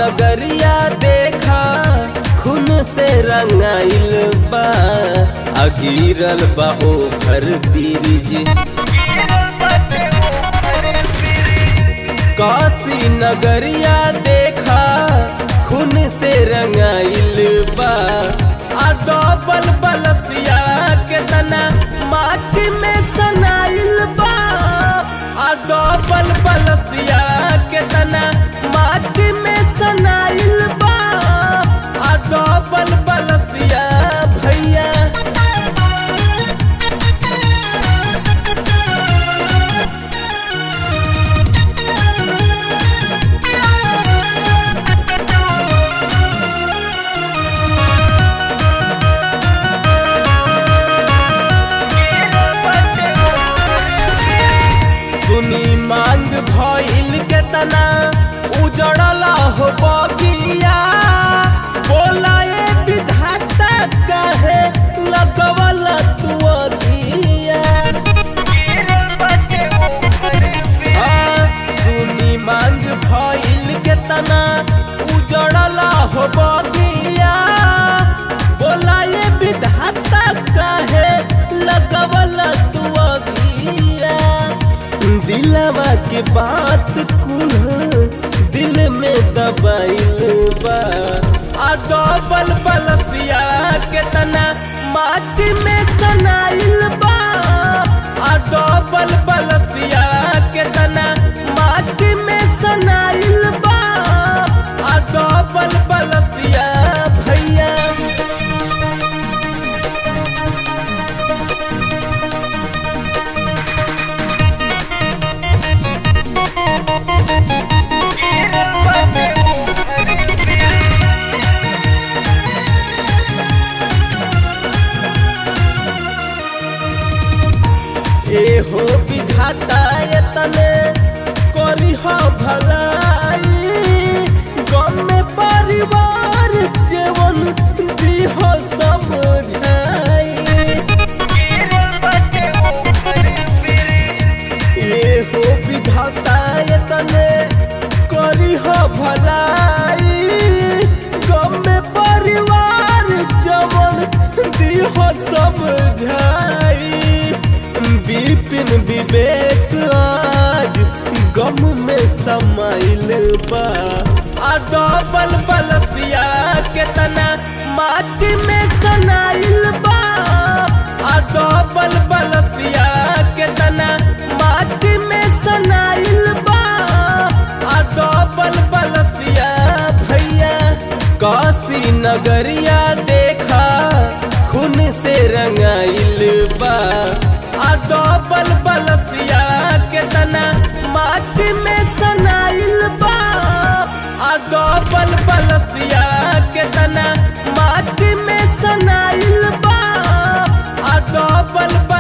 नगरिया देखा खून से रंगाइल बा अगिरल बा ओभर ब्रिज काशी नगरिया देखा खून से रंगाइल बा आ बल बलसिया के तना माटी में सनाइल बा आ बल बलसिया के तना माटी में सनाइल बा आ बल बलसिया भैया सुनी मांग भइल के तना उजड़ला हो बगिया बोला ए विधाता कहे लगवल तू अगिया हाँ, सुनी मांग भइल के तना उजड़ला हो बगिया बोला ए विधाता कहे लगवल तू अगिया दिलवा के बात कुल दिल में दबाइल बा आ बल बलसिया के तना माटी में सनाइल बा आ बल बलसिया के तना माटी में सनाइल बा आ बल बलसिया भैया एहो विधाता तने करी हो भलाई गम में परिवार जीवन दीह समझाई एहो विधाता तने करी हो भलाई गम में परिवार जीवन दीह समझाई विपिन विवेक आज गम में समाइल बा आ बल बलसिया के तना माटी में सनाइल बा आ बल बलसिया के तना माटी में सनाइल बा आ बल बलसिया भैया काशी नगरिया देखा खून से रंगाइल बा आ बल बलसिया के तना माटी में सनाइल बा आ बल बलसिया के तना माटी में सनाइल बा आ बल